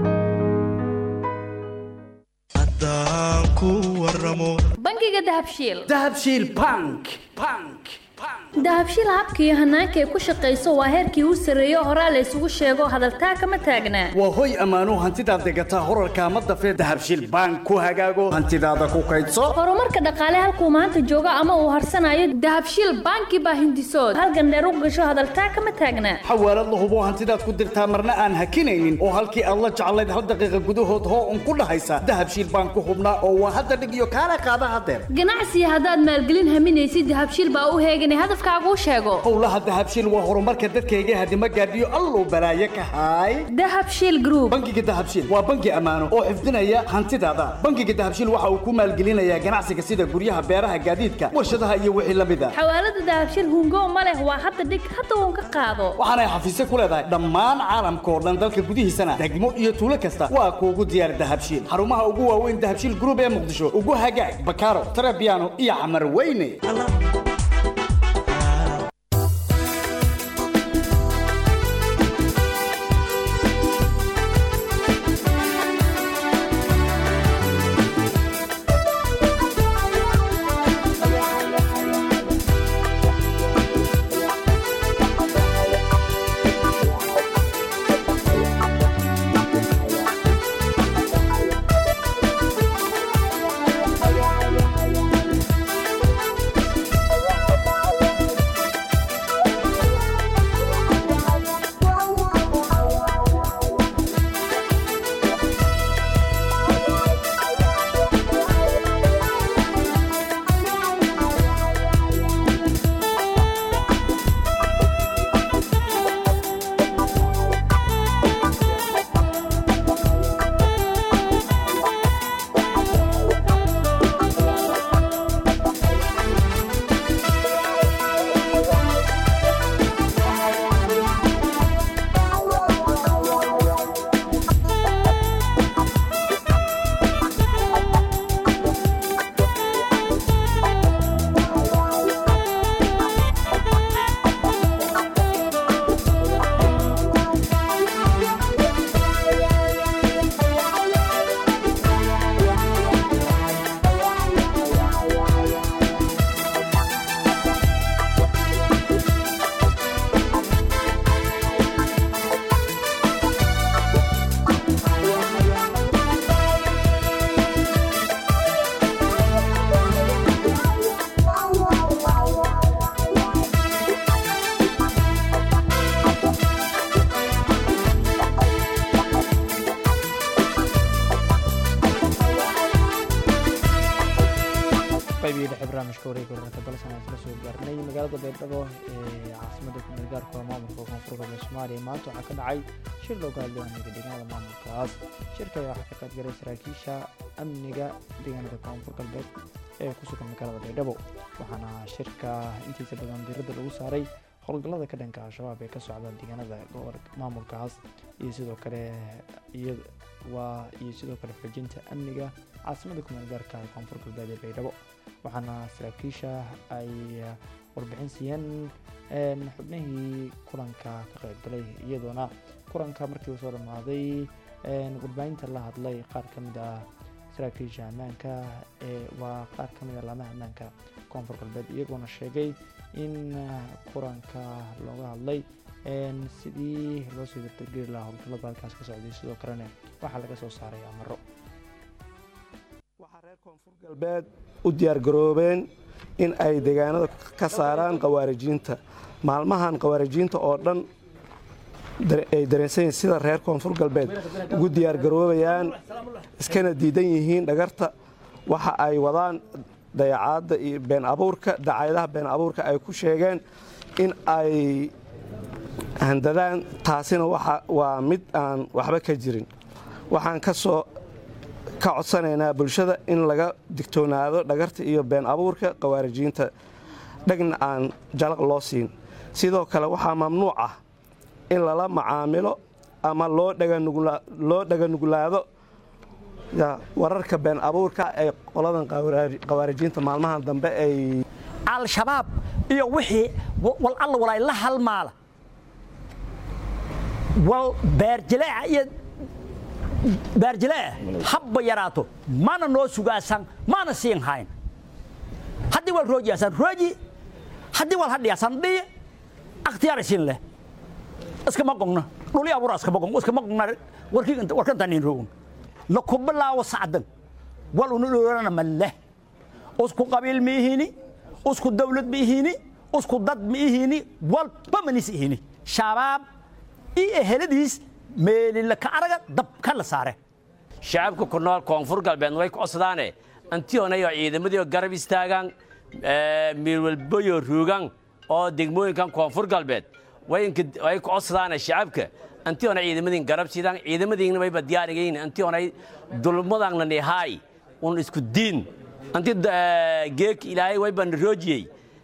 bangiga dahabshiil dahabshiil bank bank dahabshiil habka iyo hanaanka ay ku shaqayso waa heerkii u sarreeyo horaa la isugu sheego hadaltaa kama taagnaa waa hoy ammaanuu hantidaad degataa horarkaa ma dafee dahabshiil bank ku hagaago hantidaada ku kaydso horumarka dhaqaale halkuu maanta joogo ama uu harsanayo dahabshiil banki baa hindisood halgandheer u gasho hadaltaa kama taagnaa xawaalad la hubo hantidaad ku dirtaa marna aan hakinaynin oo halkii aad la jeclayd hal daqiiqa gudahood hoo un ku dhahaysa dahabshiil bank ku hubnaa oo waa hadda dhig iyo kaala qaada hadeer ganacsiga haddaad maalgelin haminaysid dahabshiil baa u heeganay hadafkaaguu sheego howlaha dahabshiil waa horumarka dadkayga hadima gaadhiyo alluu balaaye ka haay dahabshiil group bangiga dahabshiil waa bangi ammaano oo xifdinaya hantidaada bangiga dahabshiil waxa uu ku maalgelinayaa ganacsiga sida guryaha beeraha gaadiidka warshadaha iyo wixii la mid a xawaalada dahabshiil hungo ma leh waa hadda dhig hadda uun ka qaado waxaanay xafiisyo ku leedahay dhammaan caalamka oo dhan dalka gudihiisana degmo iyo tuulo kasta waa kuugu diyaar dahabshiil xarumaha ugu waaweyn dahabshiil group ee muqdisho ugu hagaag bakaaro tarabiano iyo xamar weyne magaalada baydhabo ee caasimada kumeel gaarka maamulka koonfur galbeed soomaaliya maanta waxaa ka dhacay shir looga hadlay amniga deegaanada maamulkaas shirka ayaa waxaa ka qaybgalay saraakiisha amniga deegaanada koonfur galbeed ee ku sugan magaalada baydhabo waxaana shirka intiisa badan diiradda lagu saaray howlgallada ka dhanka al-shabaab ee ka socda deegaanada maamulkaas iyo sidoo kale waa iyo sidoo kale xoojinta amniga caasimada kumeel gaarka ee koonfur galbeed ee baydhabo waxaana saraakiisha ay warbixin siiyeen xubnihii kulanka ka qaybgalay iyadoona kulanka markii uu soo dhammaaday warbaahinta la hadlay qaar ka mid ah saraakiisha ammaanka ee waa qaar ka mid ah laamaha ammaanka koonfur galbeed iyagoona sheegay in kulanka looga hadlay sidii loo sii dardargeli lahaa howlgallada halkaas ka socday sidoo kalena waxaa laga soo saaray amaro galbeed u diyaargaroobeen in ay deegaanada ka saaraan khawaarijiinta maalmahan khawaarijiinta oo dhan ay dareensan yihiin sida reer koonfur galbeed ugu diyaargaroobayaan iskana diidan yihiin dhagarta waxa ay wadaan dayacaadda iyo been abuurka dacaayadaha been abuurka ay ku sheegeen in ay handadaan taasina waa mid aan waxba ka jirin waxaan ka soo ka codsanaynaa bulshada in laga digtoonaado dhagarta iyo been abuurka khawaarijiinta dhegna aan jalaq loo siin sidoo kale waxaa mamnuuc ah in lala macaamilo ama loo dhaganuglaado wararka been abuurka ee qoladan khawaarijiinta maalmahan dambe ay al-shabaab iyo wixii wal alla walaay la halmaala wal beerjileeca iyo baarjileeh habba yaraato mana noo sugaasan mana siin hayn haddii wal roojiyaasan rooji haddii wal hadhiyaasan dhiyi akhtiyaarisiin leh iskama qogna dhuli abura iskama qogna iskama qogna warkantanin roogn laku bilaawo sacdan wal unu dhoorana ma leh usku qabiil ma ihini usku dawlad ma ihini usku dad ma ihini walba manis ihini shabaab iyo eheladiis meelilaka araga dabka la saare shacabka ku nool koonfur galbeed way ku codsadaane antiyonayo ciidamadiio garab istaagaan miilwalbayo ruugan oo degmooyinkan koonfur galbeed way ku codsadaane shacabka antiyona ciidamadiin garab sidaan ciidamadiina wayba diyaarigayn antiyonay dulmadangna nihaay un isku diin anti geek ilaahay wayba naroojiyey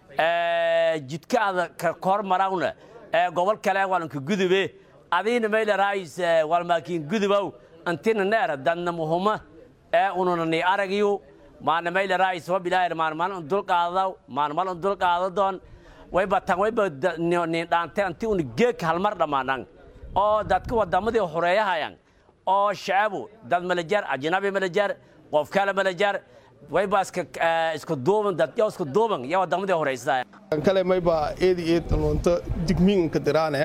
jidkaada ka hormarawna gobol kale walanka gudube adiina maylaraayis walmaakiin gudubow antina neera dadna muhuma ee ununa ni aragiyu maana maylaraayis wabilaahir maanmal un dulqaadaw maanmal un dulqaadadoon wayba tan wayba ni dhaante anti una geek halmar dhammaanang oo dadka wadamadii horeeyahayan oo shacabu dad malajar ajnabi malajar qof kale malajar wayba isku duuban dadyo isku duuban iyo wadamadii horeysaa kale mayba eedi eed lunto digmiinka diraane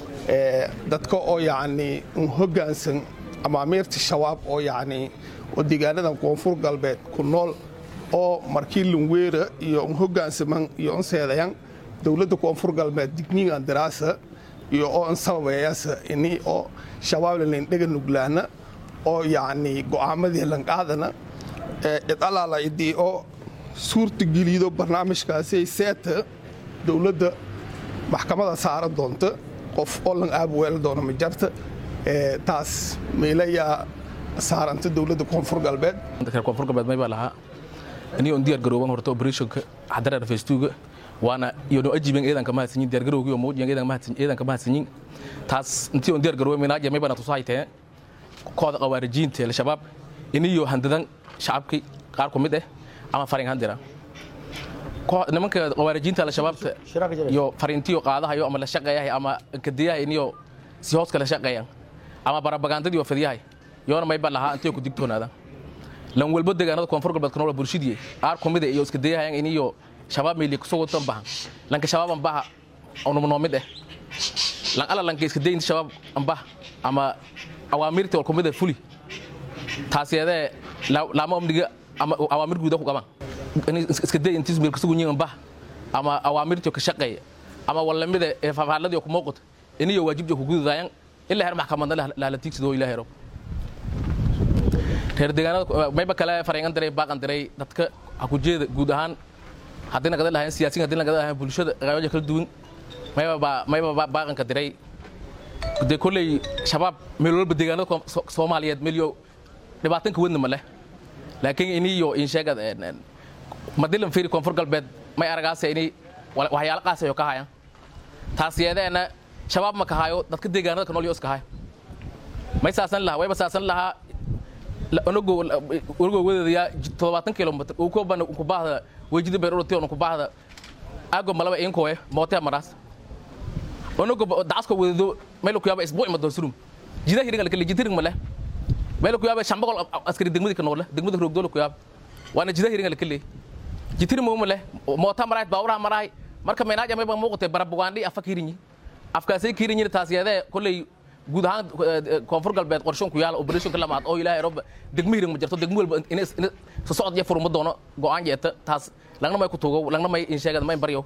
dadka oo yacni un hoggaansan amaamiirta shabaab oo yacni oo deegaanadan koonfur galbeed ku nool oo markii lunweera iyo un hoggaansaman iyo un seedayan dowladda koonfur galbeed digmiingan diraasa iyo oo un sababeeyasa ini oo shabaabla lindhega nuglaana oo yacni go'aamadii lanqaadana cid allaala idii oo suurta gelido barnaamijkaasi seeta dowladda maxkamada saaran doonta qof oo lan aabweela doona ma jarta taas meelayaa saaranta dowladda koonfur galbeed koonfur galbeed may baa lahaa aniga on diyaar garooban horta operationka xadareer festuuga waana iyo no ajiben eedanka mahadsanyin diyaar garowgii oo mawjiyan eedanka mahadsanyin taas intii on diyaar garooban minaaja may bana tusahaytee kooda qawaarijiinta al-shabaab iniyo handadan shacabkii qaar ku mid ah ama farin handira nimanka qawaarijiinta al-shabaabta iyo fariintiyo qaadahayo ama la shaqeeyahay ama kadiyahay iniyo si hooska la shaqeeyan ama barabagandadii oo fadyahay yoona mayba lahaa intiyo ku digtoonaada lan walbo deegaanada koonfur galbeed kanola bulshadii qaar ku mid ah iyo iska dayahayan iniyo shabaab meeli kusoo wadan bahan lanka shabaab ambaha onumnoo mid ah lan ala lanka iska dayin shabaab ambaha ama awaamirtii wal ku mid ah fuli taasiyadee laama amniga ama awaamir guuda ku qaban iska day intiis meel kasugu nyiin bah ama awaamirtii ka shaqeeya ama walamida ee fafaaladii ku muuqata iniyo waajibjo ku gududaayan ilaa heer maxkamadna lahla tiigsadoo ilaa hero reer deegaanada mayba kale fareengan diray baaqan diray dadka ha ku jeeda guud ahaan haddii nagada lahayn siyaasiin haddii nagada lahayn bulshada qaybaja kala duwan mayba baa mayba baa baaqanka diray dee kolley shabaab meel walba deegaanada Koon- So- soomaaliyeed meelyo dhibaatanka wadna ma leh laakiin iniyo in sheegad madilan fiiri koonfur galbeed may aragaase ini wa- waxyaalo qaasayo ka hayan taas yeedeena shabaab ma ka hayo dadka deegaanada ka nool yo iska hay may saasan lahaa wayba saasan lahaa onogo onogo wadadaya todobaatan kilomitr uu ko bana ku baahda wejida beer urti on ku baahda ago malaba inkoe mootea maraas onogo dacasko wadado meel ku yaaba isbuuc ma doorsurum jida hiringa lakale jitiring male meel ku yaaba shambagol askari degmadi ka noole degmada roogdoola ku yaaba waana jida hiringa lakale jitiring mo male moota maraay baawuraha maraay marka meenaaja mayba muuqatay barabugaandhi afa kirinyi afkaasay kirinyi taas yeedee kolley guud ahaan koonfur galbeed qorshoon ku yaala operation lamaad oo ilaahay rob degmo hiring ma jirto degmo walba in soo socod iyo furma doono go'aan jeeta taas lagna may ku tuugo lagna may in sheegad may baryo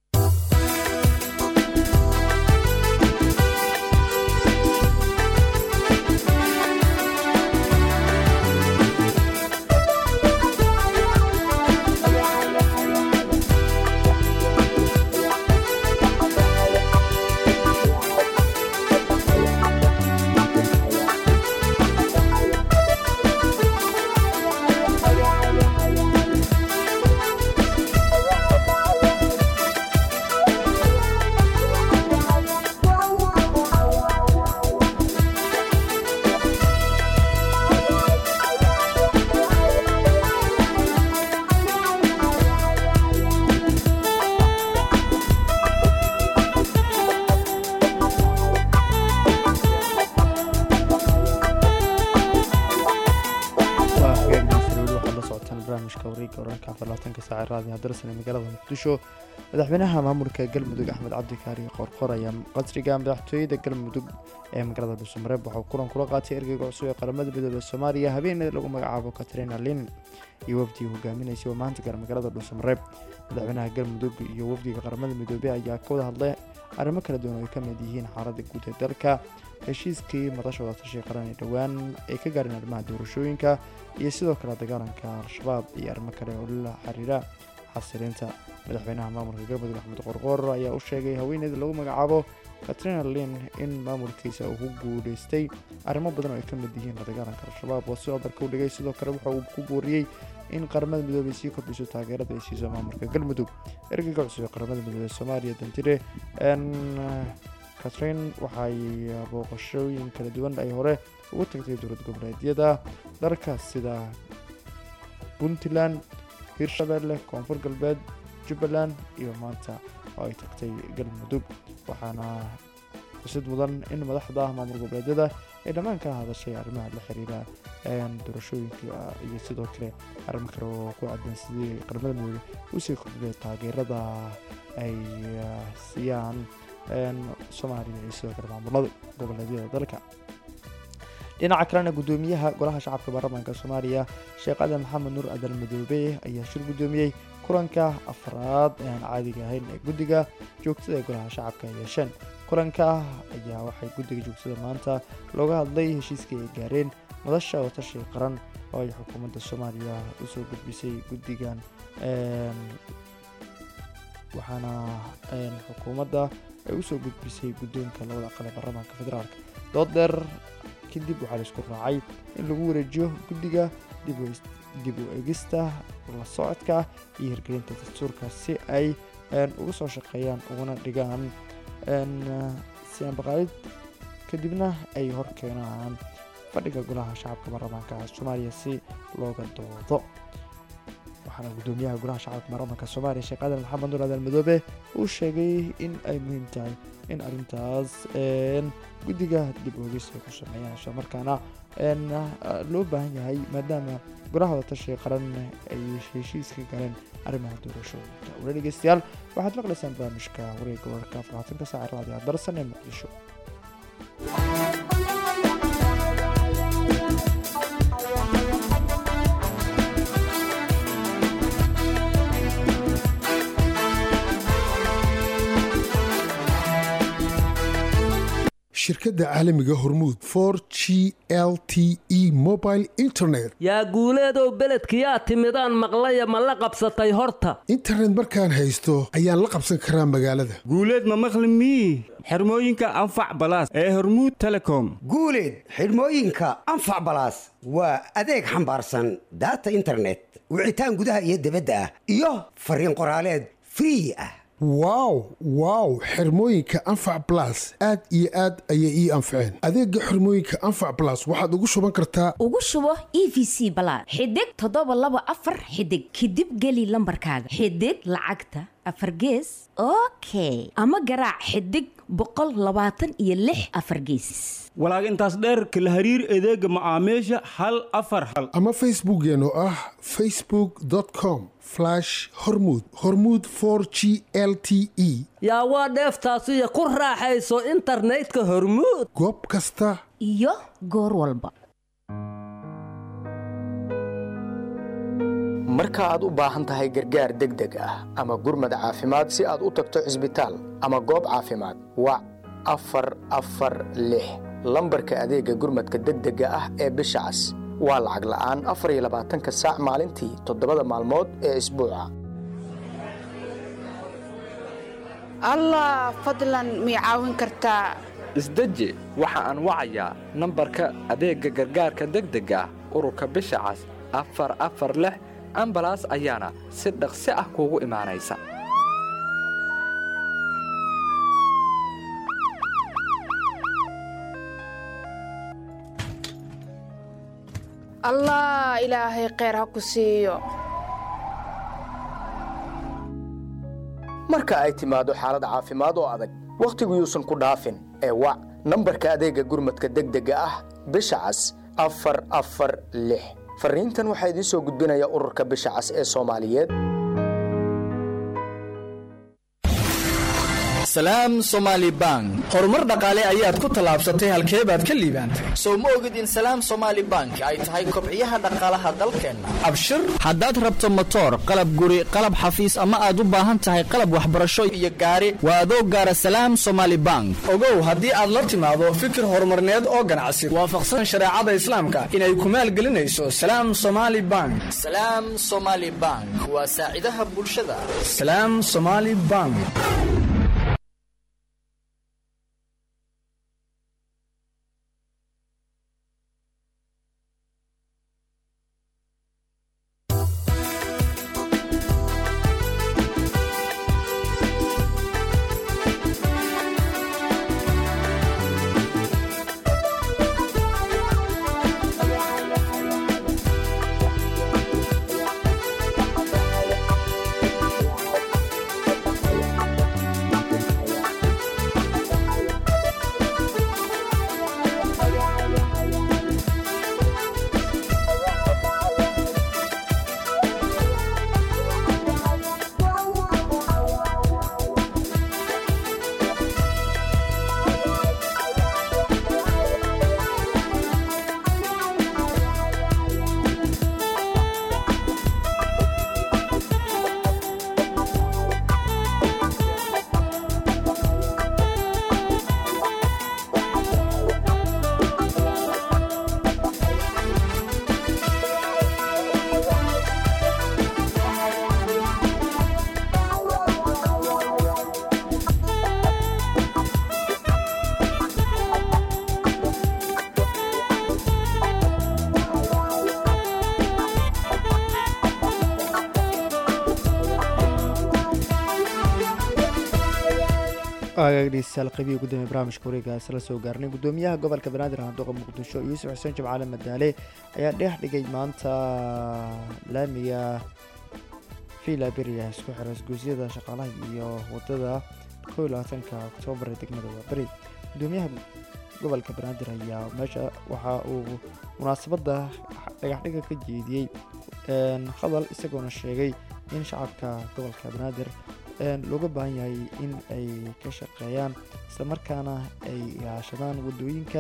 waa hagaag masrooli waxaad la socotaan barnaamijka wareegga wararka afar saaca raadi hadarsan ee magaalada muqdisho madaxweynaha maamulka galmudug axmed cabdi kaari qorqor ayaa qasriga madaxtooyada galmudug ee magaalada dhuusamareeb waxauu kulan kula qaatay ergeyga cusub ee qaramada midoobey soomaaliya habeeneeda lagu magacaabo katrina lin iyo wafdigii hogaaminaysay oo maanta gaar magaalada dhuusamareeb madaxweynaha galmudug iyo wafdiga qaramada midoobey ayaa ka wada hadlay arrimo kala duwan oo ay ka mid yihiin xaaladda guud ee dalka heshiiskii madasha wadatashay qaran ee dhowaan ay ka gaareen arrimaha doorashooyinka iyo sidoo kale dagaalanka al-shabaab iyo arrimo kale oo la xiriira xasilinta madaxweynaha maamulka galmudug axmed qorqoor ayaa u sheegay haweeneyda lagu magacaabo katrina lin in maamulkiisa uu ku guuleystay arrimo badan oo ay ka mid yihiin la dagaalanka al-shabaab oo sidoo dalka u dhigay sidoo kale waxa uu ku booriyey in qaramada midoobey sii kordhiso taageerada ay siiso maamulka galmudug ergeyga cusub ee qaramada midoobey soomaaliya dantire katrin waxay booqashooyin kala duwan ay hore ugu tagtay dowlad goboleedyada dalka sida puntland hirshabelle koonfur galbeed jubbaland iyo maanta oo ay tagtay galmudug waxaana xusid mudan in madaxda maamul goboleedyada ay dhammaan kala hadashay arrimaha la xiriira doorashooyinka iyo sidoo kale arrimo kale oo ku aadan sidii qaramada midoobey usii kordhiyay taageerada ay siiyaan soomaaliya iyo sidoo kale maamulada goboleedyada dalka dhinaca kalena gudoomiyaha golaha shacabka baarlamaanka soomaaliya sheekh adan maxamed nuur adan madoobe ayaa shir gudoomiyey kulanka afraad ee aan caadiga ahayn ee guddiga joogtada ee golaha shacabka ay yeesheen kulanka ayaa waxay guddiga joogtada maanta looga hadlay heshiiskii ay gaareen madasha watashi qaran oo ay xukuumadda soomaaliya usoo gudbisay guddigan waxaana xukuumadda ay usoo gudbisay guddoonka labada aqal ee baarlamaanka federaalk dood dheer kadib waxaa laisku raacay in lagu wareejiyo guddiga dib u egista la socodka iyo hirgelinta dastuurka si ay uga soo shaqeeyaan uguna dhigaan sianbaqaalid kadibna ay hor keenaan fadhiga golaha shacabka baarlamaanka soomaaliya si looga doodo waxaana gudoomiyaha golaha shacabka baarlamaanka soomaaliya sheekh aadan maxamed nuur aadan madoobe uu sheegay in ay muhiim tahay in arrintaas guddiga dib oogis ay ku sameeyaan isla markaana loo baahan yahay maadaama golaha wadatashiga qaran ay heshiiska galeen arrimaha doorashooyinka wala dhegeystayaal waxaad maqlaysaan barnaamijka wareegga wararka afaratanka saaca raadiga darsan ee muqdisho shirkadda caalamiga hormuud for g l t e mobile internet yaa guuleedow beledkiyaa timidaan maqlaya ma la qabsatay horta internet markaan haysto ayaan la qabsan karaa magaalada guuleed ma maqli mii xirmooyinka anfac balaas ee hormuud telecom guuleed xidhmooyinka anfac balaas waa adeeg xambaarsan daata internet wicitaan gudaha iyo dibadda ah iyo fariin qoraaleed free ah wow wow xirmooyinka anfac blas aad iyo aad ayay ii anfaceen adeega xirmooyinka anfac blas waxaad ugu shuban kartaa ugu shubo e v c balaad xidig toddoba laba afar xidig kadib geli lambarkaaga xidig lacagta afar gees okay ama garaac xidig boqol labaatan iyo lix afar geesis walaag intaas dheerka la hariir adeega macaamiisha hal afar hal ama facebookeen oo ah facebook com hormud hormud g l t e yaa waa dheeftaasiyo ku raaxayso internetka hormuud goob kasta iyo goor walba marka aad u baahan tahay gargaar degdeg ah ama gurmad caafimaad si aad u tagto cisbitaal ama goob caafimaad wac afar afar lix lambarka adeega gurmadka degdega ah ee bisha cas waa lacag la'aan afar iyo labaatanka saac maalintii toddobada maalmood ee isbuuca allah fadlan mii caawin kartaa isdeji waxa aan wacayaa nambarka adeegga gargaarka degdega ah ururka bisha cas afar afar lix ambalaas ayaana si dhaqsi ah kuugu imaanaysa allah ilaahay kheyr ha ku siiyo marka ay timaado xaalad caafimaad oo adag wakhtigu yuusan ku dhaafin ee wac nambarka adeegga gurmadka degdega ah bisha cas afar afar lix farriintan waxaa idiin soo gudbinaya ururka bisha cas ee soomaaliyeed salaam somaali bank horumar dhaqaale ayaad ku tallaabsatay halkee baad ka liibaantay sow ma ogid in salaam somaali bank ay tahay kobciyaha dhaqaalaha dalkeenna abshir haddaad rabto motoor qalab guri qalab xafiis ama aad u baahan tahay qalab waxbarasho iyo gaari waa adoo gaara salaam somaali bank ogow haddii aad la timaado fikir horumarneed oo ganacsi waafaqsan shareecada islaamka inay ku maalgelinayso salaam somaali bank salaam somaali bank waa saacidaha bulshada salaam somaali bank dhegeystayaal qaybihii gudoomiye barnaamijka wareegaas la soo gaarnay gudoomiyaha gobolka banaadir handuuqa muqdisho yuusuf xuseen jimcaale madaale ayaa dheex dhigay maanta laamiga villa beria isku xira isgoysyada shaqaalaha iyo wadada kow labaatanka oktoobar ee degmada waaberi gudoomiyaha gobolka banaadir ayaa meesha waxa uu munaasabadda dhagaxdhiga ka jeediyey hadal isagoona sheegay in shacabka gobolka banaadir looga baahan yahay in ay ka shaqeeyaan islamarkaana ay ilaashadaan wadooyinka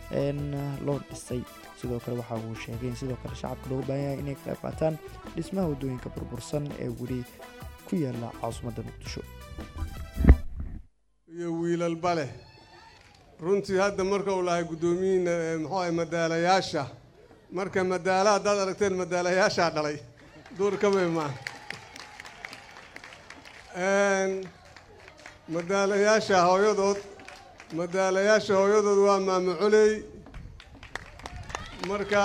loo dhisay sidoo kale waxa uu sheegay in sidoo kale shacabka looga baahan yahay inay ka qayb qaataan dhismaha wadooyinka burbursan ee weli ku yaala caasimadda muqdisho iyo wiilalba leh runtii hadda marka uu lahay guddoomiyiina ee muxuu ahay madaalayaasha marka madaala haddaad aragteen madaalayaashaa dhalay duurkamay maaha madaalayaasha hooyadood madaalayaasha hooyadood waa maamacoley marka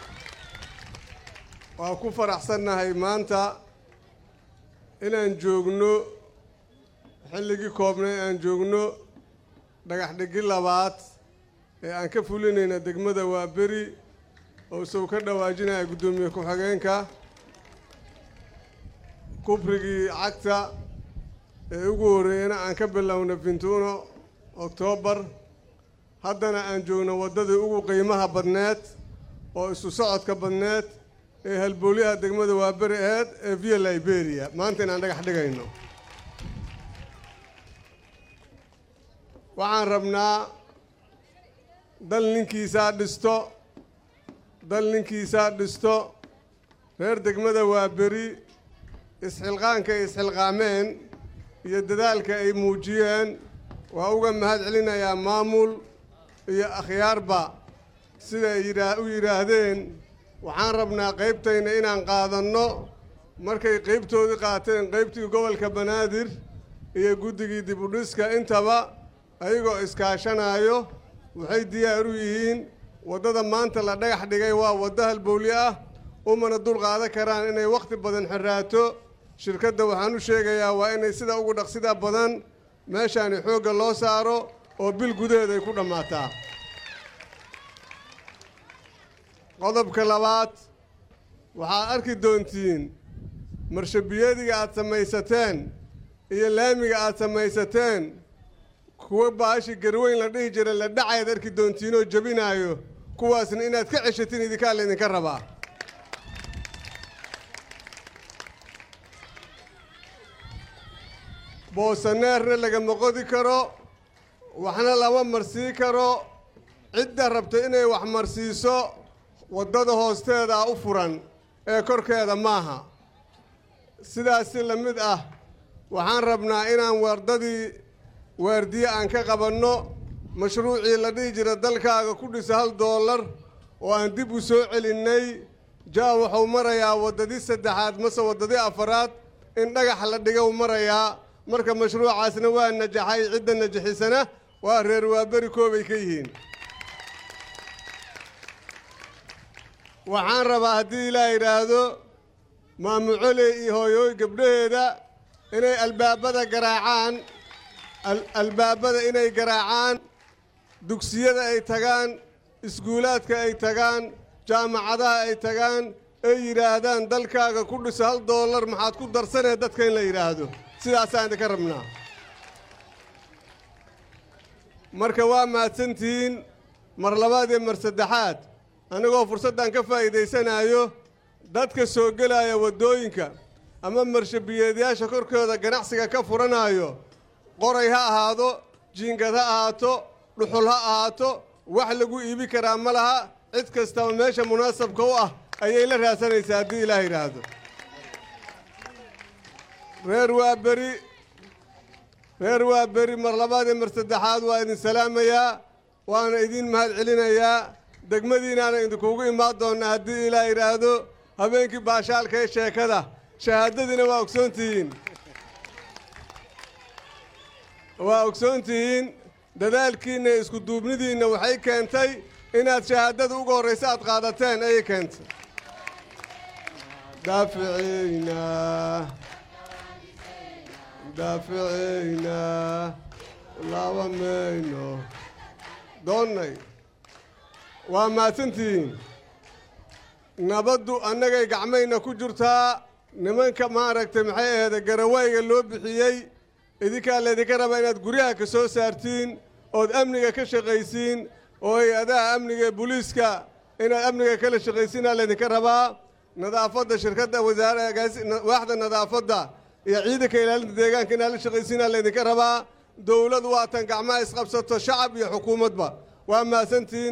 waa ku faraxsannahay maanta inaan joogno xilligii koobnay aan joogno dhagax dhigi labaad ee aan ka fulinayna degmada waa beri oo isagu ka dhawaajinaya guddoomiye ku-xigeenka kubrigii cagta ee ugu horreeyana aan ka bilowna fintuuno oktoobar haddana aan joogno waddadii ugu qiimaha badneed oo isu socodka badneed ee halbooliyaha degmada waa beri aheyd ee via liberia maanta inaan dhagax dhigayno waxaan rabnaa dal ninkiisaa dhisto dal ninkiisaa dhisto reer degmada waa beri isxilqaanka ay isxilqaameen iyo dadaalka ay muujiyeen waa uga mahad celinayaa maamul iyo akhyaarba siday yidhaa u yidhaahdeen waxaan rabnaa qaybtayna inaan qaadanno markay qaybtoodii qaateen qaybtii gobolka banaadir iyo guddigii dibudhiska intaba ayagoo iskaashanaayo waxay diyaar u yihiin waddada maanta la dhagax dhigay waa waddo halbowli ah umana dul qaadan karaan inay wakhti badan xiraato shirkadda waxaan u sheegayaa waa inay sida ugu dhaqsida badan meeshaani xoogga loo saaro oo bil gudaheed ay ku dhammaataa qodobka labaad waxaad arki doontiin marshabiyadiga aad samaysateen iyo laamiga aad samaysateen kuwa baashi garweyn la dhihi jira la dhacayaad arki doontiinoo jebinaayo kuwaasna inaad ka ceshatiin idinkaa laydinka rabaa boosaneerna lagama qodi karo waxna lama marsii karo cidda rabta inay wax marsiiso waddada hoosteeda u furan ee korkeeda maaha sidaasi la mid ah waxaan rabnaa inaan waddadii waardiye aan ka qabanno mashruucii la dhihi jira dalkaaga ku dhisa hal doolar oo aan dib u soo celinnay jaa wuxuu marayaa waddadii saddexaad mase waddadii afaraad in dhagax la dhigow marayaa marka mashruucaasna waa najaxay cidda najixisana waa reer waaberi koobay ka yihiin waxaan rabaa haddii ilaa yidhaahdo maamucoley iyo hooyooy gabdhaheeda inay albaabada garaacaan albaabada inay garaacaan dugsiyada ay tagaan iskuulaadka ay tagaan jaamacadaha ay tagaan ay yidhaahdaan dalkaaga ku dhiso hal doolar maxaad ku darsanee dadka in la yidhaahdo sidaasaan idinka rabnaa marka waa mahadsantihiin mar labaad iyo mar saddexaad anigoo fursaddan ka faa'iidaysanaayo dadka soo gelaya waddooyinka ama marshabiyeedyaasha korkooda ganacsiga ka furanaayo qoray ha ahaado jiingad ha ahaato dhuxul ha ahaato wax lagu iibi karaa ma laha cid kastaba meesha munaasabka u ah ayay la raasanaysaa haddii ilaah yidhaahdo reer waa beri reer waa beri mar labaad iyo mar saddexaad waa idin salaamayaa waana idin mahad celinayaa degmadiinaana idinkuugu imaan doonnaa haddii ilaah yidhaahdo habeenkii baashaalka ee sheekada shahaadadiina waa ogsoon tihiin waa ogsoon tihiin dadaalkiinna iyo isku duubnidiinna waxay keentay inaad shahaadada uga horraysa aad qaadateen ayay keentay daaficaynaa daaficaynaa laaba mayno doonnay waa mahadsantihiin nabaddu annagay gacmayna ku jirtaa nimanka maaragtay maxay aheede garawayga loo bixiyey idinkaa laydinka rabaa inaad guryaha ka soo saartiin ood amniga ka shaqaysiin oo hay-adaha amniga ee booliiska inaad amniga kala shaqaysiinaa laydinka rabaa nadaafadda shirkadda wasaare waaxda nadaafadda iyo ciidanka ilaalinta deegaanka inaad la shaqaysiinaa laydinka rabaa dowladu waatan gacmaha isqabsato shacab iyo xukuumadba waa mahadsantihiin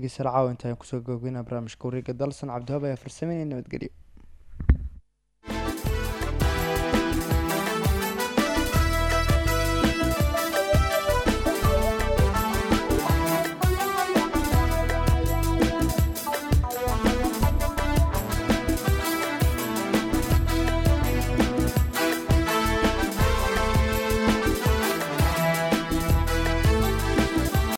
dhegeystayaal caawa intaan kusoo googeyna barnaamijka wareega dalsan cabdihaab ayaa farsameynaya nabadgelyo